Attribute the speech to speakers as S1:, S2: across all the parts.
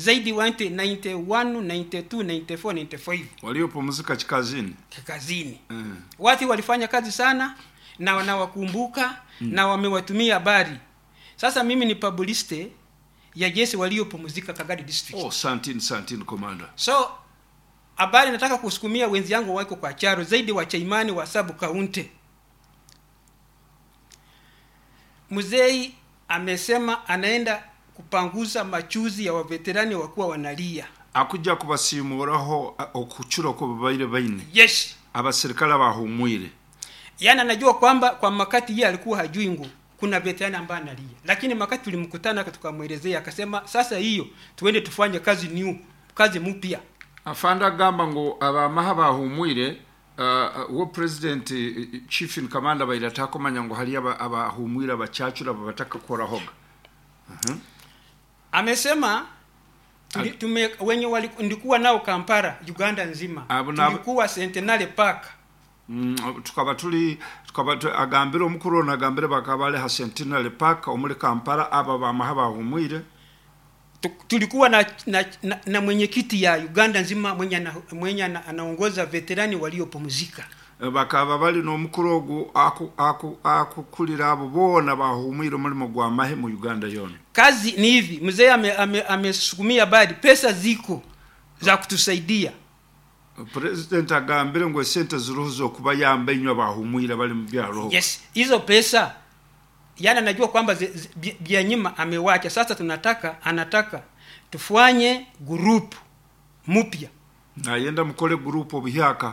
S1: zaidi wante 91 92 94 95
S2: waliopumzika kikazini
S1: kazini
S2: mm.
S1: watu walifanya kazi sana na wanawakumbuka mm. na wamewatumia habari sasa mimi ni publiciste ya jeshi waliopumzika kagadi district
S2: oh, santini santini komanda
S1: so habari nataka kusukumia wenzi yangu wako kwa charo zaidi wa chaimani wa sabu kaunti mzei amesema anaenda kupanguza machuzi ya waveterani wakuwa wanalia
S2: akuja kubasimuraho a- okucura ko babaire baine
S1: yes
S2: abasirikale bahumwire
S1: yaani anajua kwamba kwa makati yeye alikuwa hajui ngu kuna veterani ambaye analia lakini makati tulimkutana tukamwelezea akasema sasa hiyo tuende tufanye kazi new kazi mpya
S2: afanda agamba ngo abamaha bahumwire uh, wo president uh, chief in commander baire atakomanya ngo hali aba- abahumwire abachachura babataka korahoga
S1: amesema tuli, tume, wenye wali- ndikuwa nao kampara uganda nzima
S2: Abo nabo-
S1: tulikuwa centenary park
S2: Mm, tukaba tuli tukaba tu- agambire omukuru ono agambire bakaba bali ha centenary park omuli kampala aba bamaha bahumwire
S1: Tu- tulikuwa na, na, na, na mwenyekiti ya uganda nzima mwenye, ana, mwenye ana, anaongoza veterani waliopumzika
S2: Eh, bakaba bali n'omukuru ogu aku- aku- akukulira abo boona bahumwire omulimo gwa mahe mu uganda yona
S1: kazi ni hivi mzee amesukumia ame, amesukumia habari pesa ziko za kutusaidia
S2: president agambire ngo esente ziriho zokuba yamba inywa bahumwire bali mu byaro
S1: yes hizo pesa yani anajua kwamba zi- zi- bya- bya nyuma amewacha sasa tunataka anataka tufanye group mpya
S2: nayenda mukole gurupu obuhyaka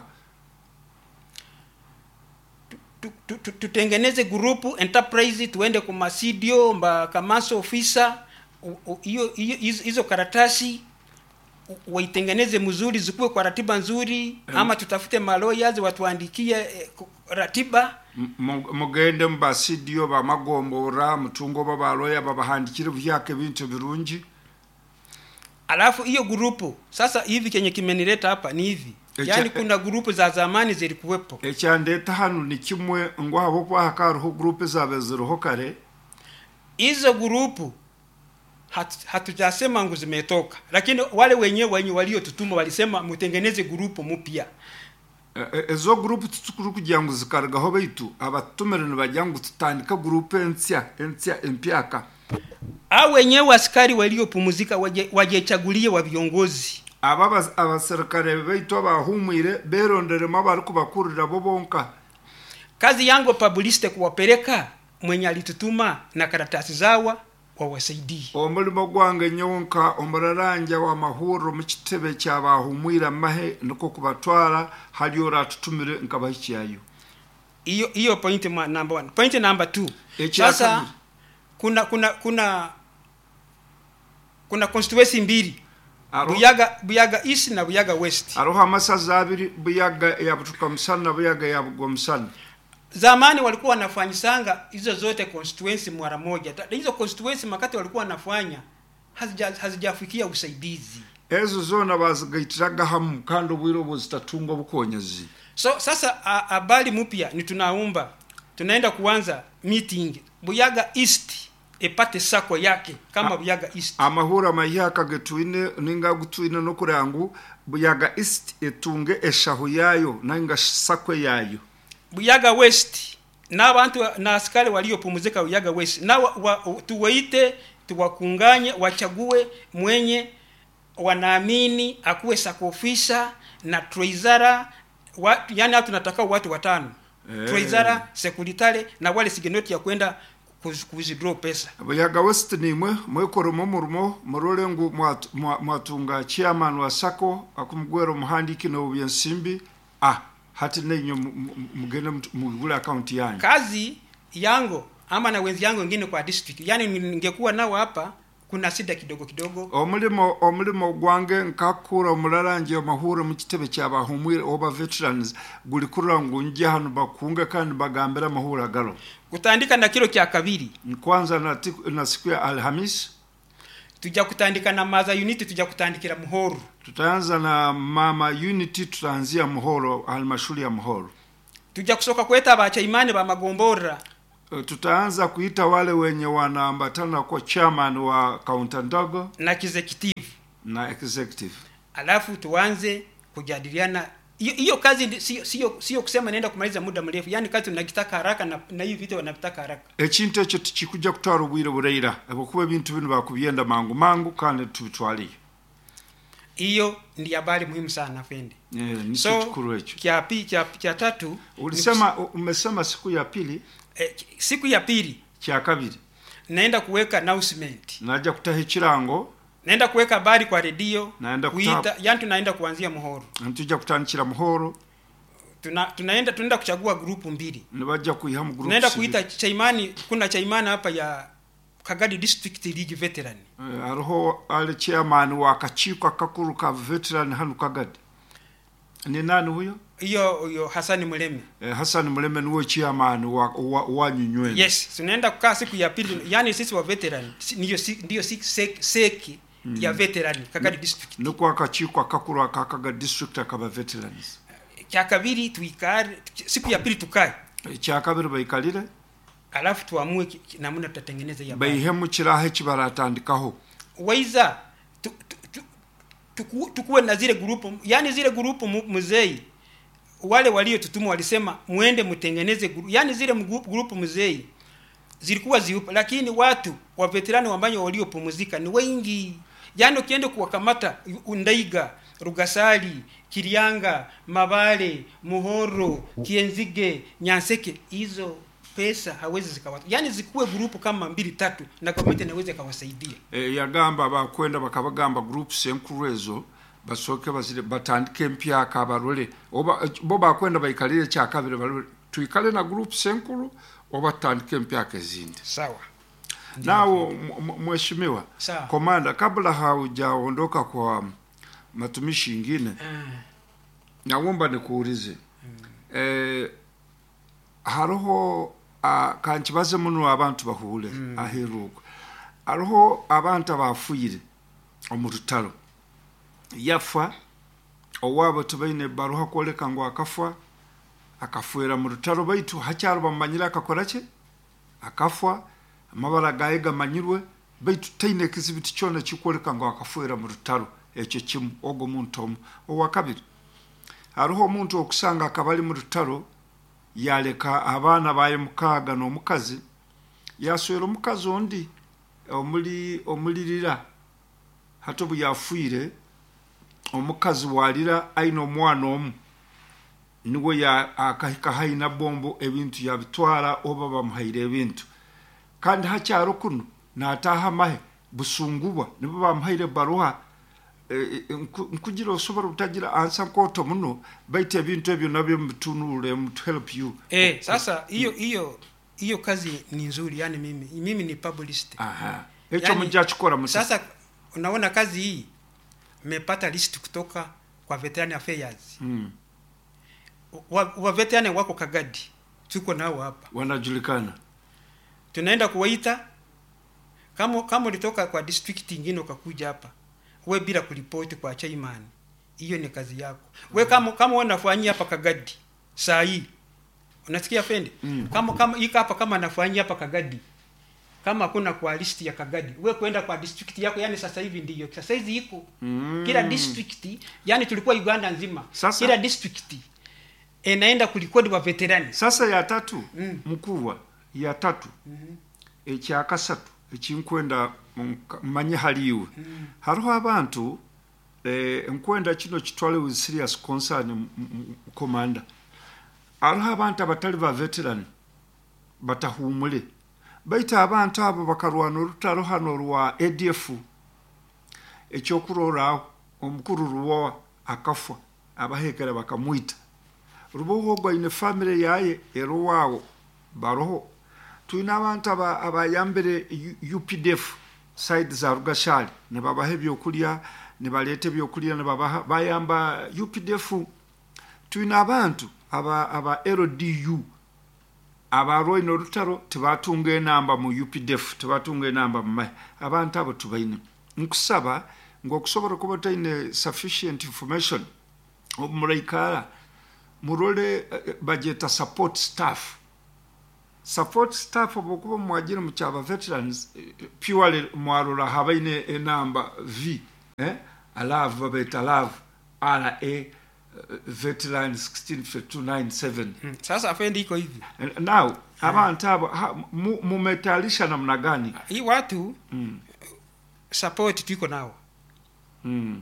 S1: Tu- tu- tu- tutengeneze grupu enterprise tuende kwa masidio mbakamaso ofisa U- u- hiyo hiyo- hizo hizo karatasi u- waitengeneze mzuri zikuwe kwa ratiba nzuri ama tutafute maloyas watuandikie eh, ku- ratiba
S2: M- mu- mugende mubasidio bamagombora mutungo babaloya babahandikire buhyaka ebintu birungi
S1: alafu hiyo grupu sasa hivi kenye kimenileta hapa ni hivi
S2: Echa-
S1: yaani kuna grupu za zamani zilikuwepo
S2: ekyandeta hanu ni kimwe ngo habo kwahaka hariho gurupu zabe ziriho kare
S1: hizo grupu hat- hatujasema ngu zimetoka lakini wale wenyewe wenye waliotutuma walisema mutengeneze grupu mpya
S2: E- e- ezo gurupu tutukuru kugira ngo zikaragaho baitu abatumire nibagira ngo tutandika gurupu ensya ensya empyaka
S1: au wenyewe askari waliopumzika waje- wajechagulie wa viongozi
S2: aba abas- abasirikare baitu abahumwire beronderemo abari kubakurira bo bonka
S1: kazi yangu publiciste kuwapeleka mwenye alitutuma na karatasi zawa wawasaidie
S2: omulimo gwange nyonka omuraranja w'amahuriro mu kitebe kyabahumwire amahe niko kubatwara hali oratutumire nkabahikyayo
S1: hiyo hiyo point ma- number one point number two
S2: Ekya
S1: sasa
S2: kabiri.
S1: kuna kuna kuna kuna constituency mbili
S2: Aro-
S1: buyaga buyaga east na buyaga west
S2: hariho amasaza abiri buyaga ya butuka musana na buyaga ya bugwa musana
S1: zamani walikuwa wanafanyisanga hizo zote constituency mara moja Ta- hizo constituency makati walikuwa wanafanya hazija- hazijafikia usaidizi
S2: ezo zona bazigaitiraga hamu kandi obwire obwo zitatungwa bukonyezi
S1: so sasa a- habari mpya ni tunaumba tunaenda kuanza meeting buyaga east epate sako yake kama buyaga east
S2: amahuro amahiyaka getwine ninga gutwine no kurangu buyaga east etunge eshahu yayo nanga sakwe yayo
S1: buyaga west n'abantu na askari waliopumzika buyaga west na wa, wa, tuwaite tuwakunganye wachague mwenye wanaamini akuwe sakofisa na treizara wa, yani hatu tunataka watu watano
S2: Eh.
S1: treizara sekuritare na wale sigenoti ya kwenda kuz- kuzidraw pesa
S2: buyaga west nimwe mwekoremo omurimo murore ngu mwat- mwa- mwatunga chairman wa sako akumugwera omuhandiki nobyensimbi ah hati nenyo mu- mu- mugende mutu- mugule akaunti yanyu
S1: kazi yango ama na wenzi yangu wengine kwa district yani ningekuwa nao hapa kuna shida kidogo kidogo
S2: omulimo omulimo gwange nkakura omurarangi amahuro mu kitebe kyabahumwire oba veterans guli kurira ngu nje hano bakunge kandi bagambire amahuro agaro
S1: kutandika na kilo kya kabiri
S2: kwanza na, tiku- na siku ya alhamis
S1: tujya kutandika na maza unit tujya kutandikira muhoro
S2: tutaanza na mama unity tutaanzia muhoro halmashuri ya muhoro
S1: tujya kusoka kweta abachaimani ba magombora
S2: Eh, tutaanza kuita wale wenye wanaambatana kwa chairman wa kaunta ndogo
S1: na executive
S2: na executive
S1: alafu tuanze kujadiliana hiyo hiyo kazi ndi- sio sio sio kusema naenda kumaliza muda mrefu yaani kazi tunakitaka haraka na, na hivi vitu wanavitaka haraka
S2: ekintu ekyo tikikujja kutwala obwire bureira habwokuba ebintu bino bakubyenda mangu mangu kandi tubitwaliyo
S1: hiyo ndi habari muhimu sana fendi
S2: Eh, nikyo
S1: so
S2: kikuru ekyo
S1: kya, pi- kya, kya tatu ni
S2: ulisema umesema siku ya pili
S1: kus- eh, siku ya pili
S2: kya kabiri
S1: naenda kuweka announcement
S2: najja kutaha ekirango
S1: naenda kuweka habari kwa redio
S2: Naenda
S1: kuita
S2: kuta-
S1: yani tunaenda kuanzia muhoro
S2: ntujja kutandikira muhoro
S1: tuna, tunaenda tunaenda kuchagua grupu mbili
S2: nibajja kuiha mu
S1: tunaenda
S2: groups
S1: kuita chaimani kuna chaimani hapa ya kagadi district league veteran
S2: Eh, hariho ali chairman w'akakiiko akakuru ka veteran hanu kagadi ni nani huyo
S1: hiyo hiyo hasani muleme
S2: eh, hassan muleme niwe chairman wa, wa, wanyunywenu
S1: yes tunaenda kukaa siku ya pili yani sisi wa veteran si- ndiyo si- ndiyo si- sek- seki ya veteran kagadi district
S2: niko akakiiko akakuru aka kagadi district akaba veterans
S1: kya kabiri tuikare siku ya pili tukae
S2: ekyakabiri baikalire
S1: alafu tuamue ki- ki- namna tutatengeneza ya habari.
S2: baihemu kiraho eki baratandikaho
S1: waiza tu, tu, tu, tuku, tukuwe na zile grupu yani zile grupu mu- mzei wale waliotutuma walisema mwende mtengeneze gru, yani zile mgru- grupu mzei zilikuwa ziupo lakini watu wa veterani ambayo waliopumzika ni wengi yani ukienda kuwakamata undaiga rugasali kirianga mabale muhoro kienzige nyanseke hizo pesa hawezi zikawata yani zikuwe grupu kama mbili tatu na komite inaweza ikawasaidia
S2: e, yagamba bakwenda bakabagamba groups enkuru ezo basooke bazire batandike empyaka abalole oba bo bakwenda baikalire ekyakabiri balole tuikale na groups enkuru oba tutandike empyaka ezindi
S1: sawa
S2: nawo m- m- mheshimiwa
S1: Sawa.
S2: komanda kabla haujaondoka kwa matumishi ingine
S1: Ah,
S2: naomba nikuulize eh, hariho ah, kankibaze muno abantu bahule aheruka hariho abantu abafuyire omu rutaro yafa owaabo tibaine baruha kwoleka ngu akafa akafuira mu rutaro baitu hakyaro bamumanyire akakora ki akafa amabara gaye gamanyirwe baitu taine ekizibiti kyona kikwoleka ngu akafuira mu rutaro ekyo kimu ogwo muntu omu owakabiri hariho omuntu okusanga akaba ali mu rutaro yaleka abaana baye mukaaga n'omukazi yaswera omukazi ondi omuli omulirira hati obu yafiire omukazi walira aine omwana omu niwe ya- akahika haina bombo ebintu yabitwara oba bamuhaire ebintu kandi hakyaro kuno naataha mahe busungubwa nibo bamuhaire baruha eh, eh, nku- nkugira osobora butagira ansa nkoto muno baitu ebintu ebyo nabyo mubitunulire to help you
S1: eh, sasa hiyo hiyo hiyo kazi ni nzuri yani mimi mimi ni publicist
S2: aha ekyo
S1: Yani,
S2: mujja kikora musa
S1: sasa unaona kazi hii mmepata list kutoka kwa veteran affairs
S2: mm.
S1: wa, wa veteran wako kagadi tuko nao hapa
S2: wanajulikana
S1: tunaenda kuwaita kama kama ulitoka kwa district ingine ukakuja hapa we bila kuripoti kwa chairman hiyo ni kazi yako we kama kama wewe unafanyia hapa kagadi saa hii unasikia fendi
S2: Mm.
S1: kama kama ika hapa kama anafanyia hapa kagadi kama hakuna kwa list ya kagadi we kwenda kwa district yako yani sasa hivi ndiyo sasa hizi iko
S2: Mm.
S1: kila district yani tulikuwa uganda nzima
S2: Sasa-
S1: kila district inaenda kulikodi wa veterani
S2: sasa ya tatu
S1: Mm.
S2: mukuwa ya tatu ekyakasatu ekinkwenda munka- mmanye haliiwe hariho abantu eh, nkwenda kino kitwale with serious concern m- m- komanda hariho abantu abatali ba veteran batahumule baitu abantu abo bakarwana orutaro hano rwa adf ekyokuroraaho omukuru ruwa akafa abahekera bakamwita ruboho gwaine famire yaye erowawo baroho twine abantu aba- abayambire U- updf side za rugashali nibabaha ebyokulya nibaleta ebyokulya nibabaha bayamba updf twine abantu aba, aba ldu abarwaine orutaro tibatunga enamba mu updf tibatunga enamba mu mahe abantu abo tubaine nkusaba ngaokusobora kuba taine sufficient information omuraikara murole eh, bageta support staff support staff obokuba mwagire mukyaba veterans eh, purely mwarora habaine enamba v eh? alavu babaita alavu ra uh, veteran 165297
S1: Mm. sasa afendi iko hivi
S2: now abantu abo ha- mu- mumetayarisha namna gani
S1: hii watu
S2: mm.
S1: support tuiko nao
S2: Mm.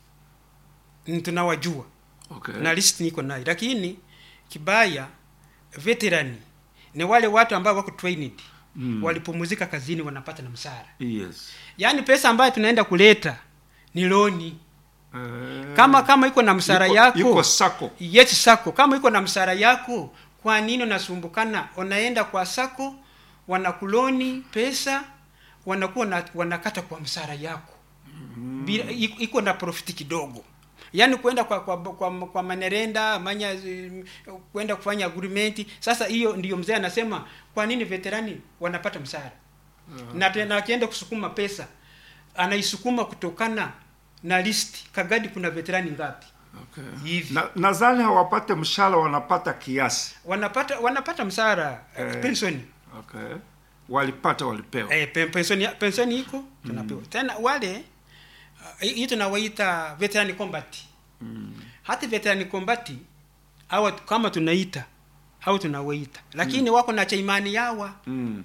S1: Ni tunawajua
S2: Okay.
S1: na list niko nayo lakini kibaya veterani ni wale watu ambao wako trained
S2: Mm.
S1: walipumuzika kazini wanapata na msara
S2: yes
S1: yaani pesa ambayo tunaenda kuleta ni loni
S2: Eh,
S1: kama kama iko na msara
S2: yuko-
S1: yako
S2: yuko sako
S1: yes sako kama iko na msara yako kwa nini unasumbukana unaenda kwa sako wanakuloni pesa wanakuwa na, wanakata kwa msara yako bila iko iko na profiti kidogo yaani kwenda kwa kwa, kwa, kwa manerenda manya zi- kwenda kufanya agreement sasa hiyo ndiyo mzee anasema kwa nini veterani wanapata msara na tena akienda kusukuma pesa anaisukuma kutokana na list kagadi kuna veterani ngapi
S2: okay.
S1: hivi
S2: na nadhani hawapate mshahara wanapata kiasi
S1: wanapata wanapata msara
S2: Eh.
S1: eh, pensioni
S2: okay. walipata walipewa
S1: eh, pen- pensioni pensioni iko tunapewa tena wale uh, hii tunawaita veteran combat
S2: mm.
S1: hata veteran combat au kama tunaita au tunawaita lakini wako na chaimani yawa
S2: Mm.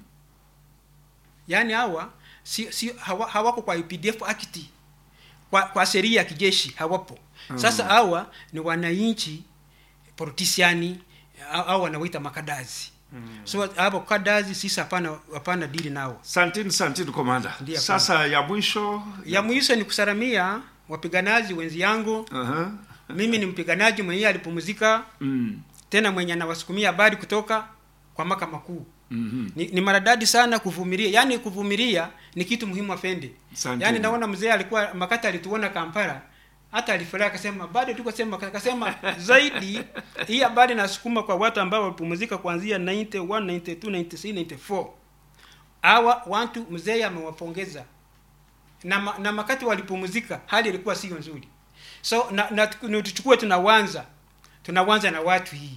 S1: yaani hawa si, si hawa, hawako kwa UPDF act kwa, kwa sheria ya kijeshi hawapo sasa hawa ni wananchi politiciani au au wanawaita makadazi so hapo kadazi sisi hapana hapana dili nao
S2: santini santini komanda
S1: Ndiyo,
S2: sasa ya mwisho
S1: ya mwisho ni kusalamia wapiganaji wenzi yangu
S2: uh-huh.
S1: mimi ni mpiganaji mwenyewe alipumzika
S2: mm.
S1: tena mwenye anawasukumia habari kutoka kwa maka makuu
S2: mm-hmm.
S1: ni, ni maradadi sana kuvumilia yaani kuvumilia ni kitu muhimu afende
S2: Asante.
S1: yaani naona mzee alikuwa makati alituona kampala hata alifurahi akasema bado tuko sema akasema zaidi hii habari nasukuma kwa watu ambao walipumzika kuanzia 91 92 93 94 hawa watu mzee amewapongeza na, ma, na makati walipumzika hali ilikuwa sio nzuri so na, na, na tuchukue tunawanza tunawanza na watu hii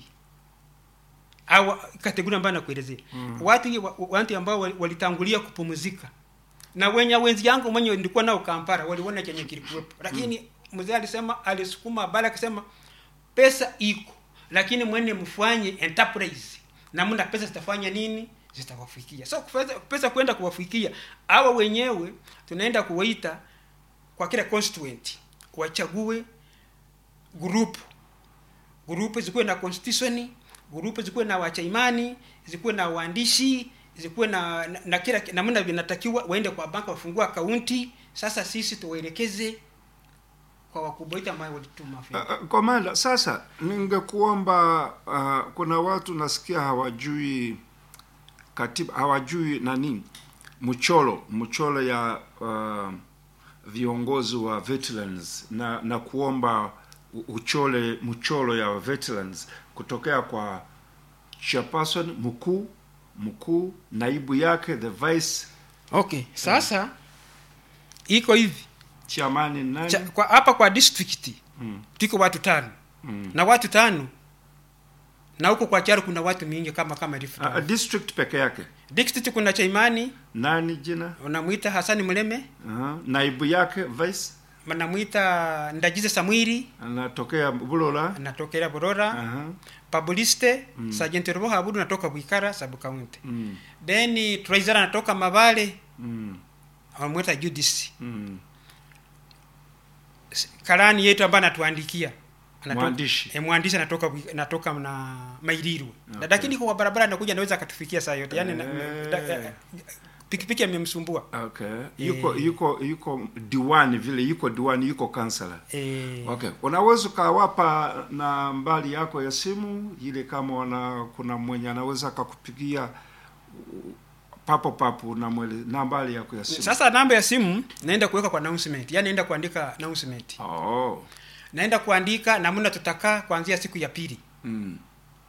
S1: au kategoria ambayo nakuelezea mm. watu hii wa- watu ambao wali- walitangulia kupumzika na wenye wenzi yangu mwenye nilikuwa nao Kampala waliona chenye kilikuwepo lakini mzee alisema alisukuma habari akasema pesa iko lakini mwene mfanye enterprise namna pesa zitafanya nini zitawafikia so pesa, pesa kwenda kuwafikia hawa wenyewe tunaenda kuwaita kwa kila constituent wachague group grupu zikuwe na constitution grupu zikuwe na wachaimani zikuwe na waandishi zikuwe na, na, na kila namna vinatakiwa waende kwa banka wafungua akaunti sasa sisi tuwaelekeze kwa wakubwa wetu ambao walituma fedha
S2: Uh, uh, komanda sasa ningekuomba uh, kuna watu nasikia hawajui katiba hawajui nani mchoro mchoro ya uh, viongozi wa veterans na na kuomba u- uchole mchoro ya veterans kutokea kwa chairperson mkuu mkuu naibu yake the vice
S1: okay sasa iko hivi
S2: chairman nani
S1: Cha- kwa hapa kwa district
S2: mm,
S1: tuko watu tano
S2: mm.
S1: na watu tano na huko kwa charo kuna watu mingi kama kama Rift
S2: Uh, uh, district peke yake
S1: district kuna chaimani
S2: nani jina
S1: unamwita Hasani Muleme
S2: uh, naibu yake vice
S1: namwita Ndagize Samwiri
S2: anatokea bulola
S1: anatokea Borora
S2: Aha,
S1: Pabuliste mm. Sergeant Robo Habudu natoka Bwikara sub county
S2: mm,
S1: then Treasurer anatoka Mabale
S2: mm,
S1: amwita Judisi
S2: mm.
S1: karani yetu ambaye anatuandikia Anatoka-
S2: Mwandishi.
S1: eh, mwandishi anatoka Bwi- anatoka na Mairiru
S2: Okay.
S1: okay. lakini kwa barabara anakuja anaweza akatufikia saa yote yani na-
S2: Eh.
S1: da- eh, pikipiki amemsumbua
S2: okay yuko
S1: Eh.
S2: yuko yuko diwani vile yuko diwani yuko kansala
S1: eh,
S2: okay unaweza ukawapa na mbali yako ya simu ile kama wana kuna mwenye anaweza akakupigia uh, papo papo na mwele na mbali yako ya simu
S1: sasa namba ya simu naenda kuweka kwa announcement yani naenda kuandika announcement
S2: oh
S1: naenda kuandika namna tutakaa kuanzia siku ya pili
S2: mm.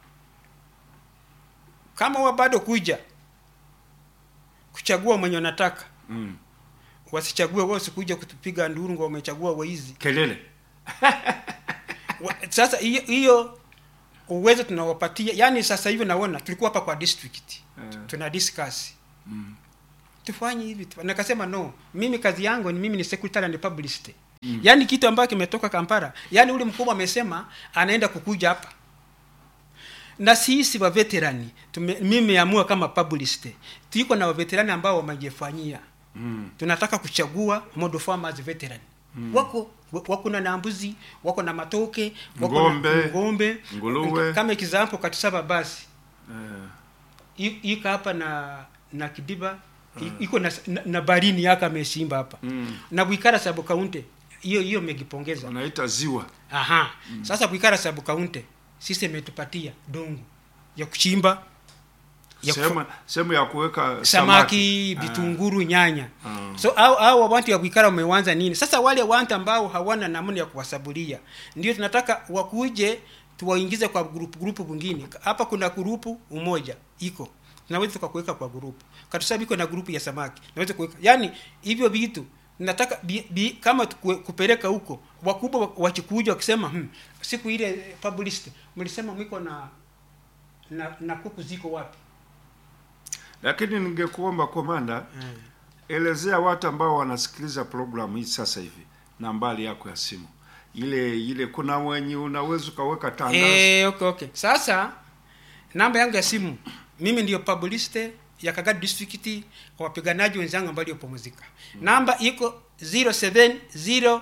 S1: kama wa bado kuja kuchagua mwenye unataka
S2: Mm.
S1: wasichague wao sikuja kutupiga nduru ngo wamechagua waizi
S2: kelele
S1: Wa- sasa hiyo hiyo uwezo tunawapatia yani sasa hivi naona tulikuwa hapa kwa district
S2: Eh.
S1: tuna discuss
S2: Mm.
S1: tufanye hivi tu- nakasema no mimi kazi yangu ni mimi ni secretary and publicist mm. yaani kitu ambayo kimetoka kampala yaani ule mkubwa amesema anaenda kukuja hapa na sisi waveterani tume- mimi meamua kama publicist tuiko na waveterani ambao wamejifanyia
S2: Mm.
S1: tunataka kuchagua model farmers veteran mm. wako wako na nambuzi wako na matoke wako
S2: Ng'ombe,
S1: na ngombe
S2: nguruwe.
S1: kama example katusaba basi
S2: Eh,
S1: I- iko hapa na na kidiba i- iko na, na, na barini yaka amesimba hapa
S2: Mm.
S1: na bwikara sabu kaunte hiyo hiyo megipongeza
S2: wanaita ziwa
S1: aha sasa bwikara sabu kaunte sisi imetupatia dongo ya kuchimba ya kufu-
S2: sehemu sehemu ya kuweka
S1: samaki
S2: Ah.
S1: vitunguru nyanya
S2: Ah.
S1: so au au watu ya kuikara wamewanza nini sasa wale watu ambao hawana namna ya kuwasabulia ndio tunataka wakuje tuwaingize kwa grupu grupu bungine hapa kuna grupu umoja iko tunaweza tukakuweka kwa grupu katusabi iko na grupu ya samaki naweza kuweka yani hivyo vitu nataka bi, bi, kama tukue- kupeleka huko wakubwa wa- wakikuja wakisema hmm, siku ile eh, publicist mlisema mwiko na na, na kuku ziko wapi
S2: lakini ningekuomba komanda elezea watu ambao wanasikiliza programu hii sasa hivi nambari yako ya simu ile ile kuna wenye unaweza ukaweka tangazo
S1: Eh, okay, okay. Sasa namba yangu ya simu mimi ndiyo publicist ya Kagadi district kwa wapiganaji wenzangu ambao waliopumzika. Namba iko 070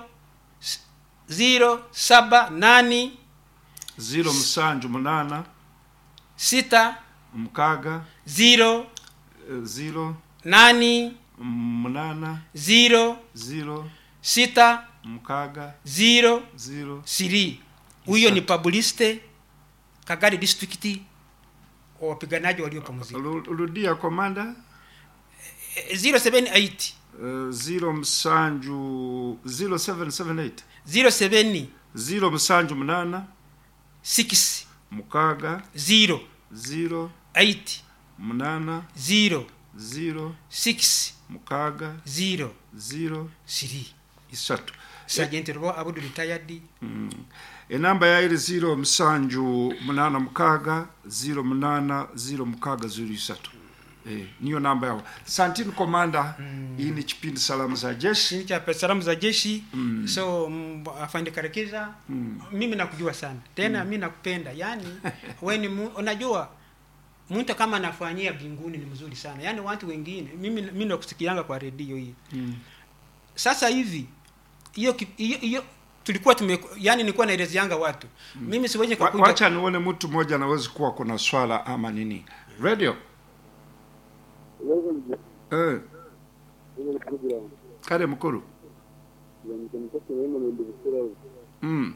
S1: 078
S2: ziro msanju munana
S1: sita
S2: mkaga
S1: zero
S2: eh, ziro
S1: nani
S2: munana
S1: zero
S2: ziro
S1: sita
S2: mkaga
S1: zero
S2: ziro
S1: siri huyo ni publicist Kagadi district kwa wapiganaji waliopumzika.
S2: Ru- rudia komanda
S1: Eh, 078
S2: uh, ziro msanju 0778
S1: 07
S2: ziro msanju munana
S1: 6
S2: mukaga
S1: 0
S2: ziro
S1: 8
S2: munana
S1: 0
S2: ziro
S1: 6
S2: mukaga
S1: 0
S2: ziro
S1: 3
S2: isatu
S1: Sergeant Robo Abudu retired
S2: mm. enamba yairi ziro msanju munana mukaga ziro munana ziro mukaga ziro isatu eh, niyo namba yao santini komanda mm. iyi ni kipindi salamu za jeshi
S1: chini cha salamu za jeshi so mm, afande karekeza mimi nakujua sana tena mimi nakupenda yani we ni mu, unajua mtu kama anafanyia binguni ni mzuri sana yani watu wengine mimi mimi nakusikianga kwa redio hii
S2: mm.
S1: sasa hivi hiyo ki- hiyo hiyo tulikuwa tume yani nilikuwa naelezeanga watu mimi siwezi
S2: Wa-
S1: kukuja
S2: wacha nione mtu mmoja anaweza kuwa kuna swala ama nini radio eh, kare mkuru mm.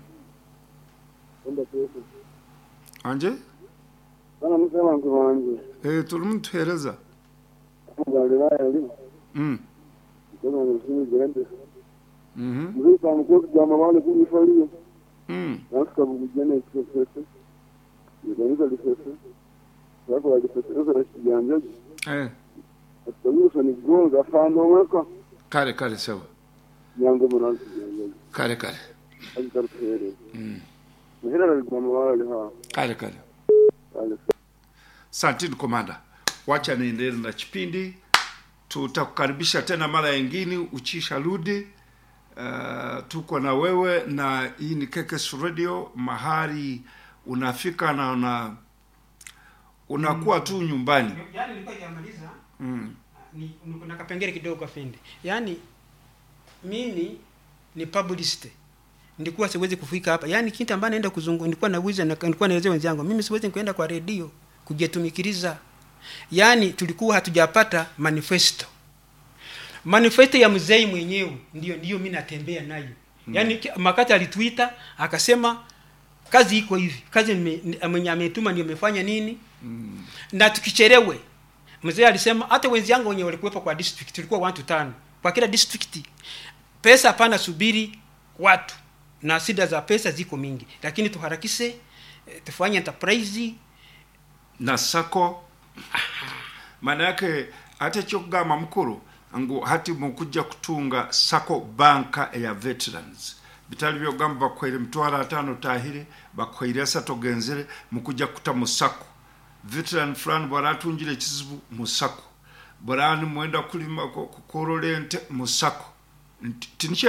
S2: anje
S3: Bana musema mtu wangu.
S2: eh, tuli mtuhereza
S3: Ngalira yali.
S2: mm.
S3: Kuna msimi gerende.
S2: mm
S3: Mzee kwa mkoa kwa mabale kunifanyia.
S2: mm.
S3: Nasikia bujene express. Nikanza lisese. Wako walisese sasa rashijanja.
S2: eh,
S3: Ataruhusa ni gonga fando weka.
S2: kare kare sawa
S3: Nyango mwana kijanja.
S2: kare kare
S3: Akitarfere.
S2: mm.
S3: Mhera alikuwa mawale ha.
S2: kare kare
S3: Ale.
S2: santini komanda wacha niendelee na kipindi tutakukaribisha tena mara yingine uchisha rudi uh, tuko na wewe na hii ni kekes radio mahali unafika na una unakuwa tu nyumbani
S1: yani nilikuwa jamaliza
S2: mm.
S1: ni, ni kuna kapengele kidogo afende yaani mimi ni publicist nilikuwa siwezi kufika hapa yaani kitu ambayo naenda kuzungu nilikuwa nauliza na nilikuwa naelezea wenzangu mimi siwezi kwenda kwa redio kujitumikiriza yaani tulikuwa hatujapata manifesto manifesto ya mzee mwenyewe ndio ndio mimi natembea nayo yaani ki- makati alitwita akasema kazi iko hivi kazi nime- ni- mwenye ametuma ndio amefanya nini
S2: Mm.
S1: na tukicherewe mzee alisema hata wenzangu wenye walikuwepo kwa district tulikuwa watu tano kwa kila district pesa hapana subiri watu na shida za pesa ziko mingi lakini tuharakishe eh, tufanye enterprise
S2: na sako maana yake hata kyokugamba mukuru ngu hati mukujja kutunga sako banka eya veterans bitali byogamba bakwaire mitwalo ataano tahire bakwaire asatu ogenzere mukujja kuta musako veteran fulani bwara atungire ekizibu musako bwarani mwenda kulima ku- kukorola ente musako Nti- tinikyekyo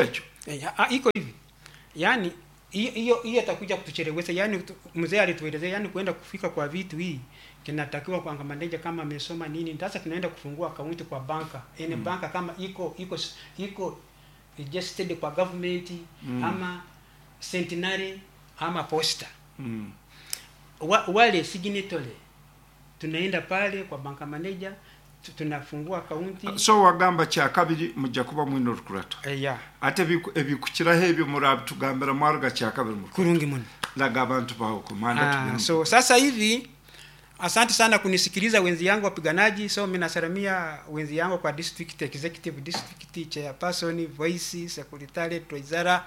S1: Eh, ah, iko hivi yaani hiyo hiyo hiyo atakuja kutuchelewesha yaani tu- mzee alituelezea yaani kuenda kufika kwa vitu hii kinatakiwa kwa maneja kama amesoma nini sasa tunaenda kufungua akaunti kwa banka yani mm. banka kama iko iko iko registered kwa government mm. ama centenary ama posta
S2: mm.
S1: wa, wale signatory tunaenda pale kwa banka manager tu- tunafungua akaunti
S2: so wagamba kyakabiri mujja kuba mwine orukurato
S1: eh, ya
S2: ate ebiku- ebikukiraho ebyo murabitugambira mwaruga kyakabiri mu
S1: kurungi muno
S2: laga abantu baho kumanda
S1: Ah,
S2: tugende.
S1: so sasa hivi asante sana kunisikiliza wenzi yangu wapiganaji so mi nasalamia wenzi yangu kwa district executive district chairperson voice secretary treasurer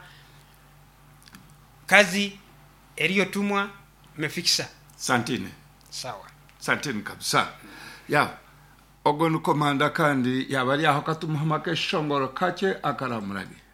S1: kazi iliyotumwa mefikisa
S2: santine
S1: sawa
S2: santine kabisa ya ogo ni komanda kandi yaba ari aho katumuhamake eshongoro kake akaramurage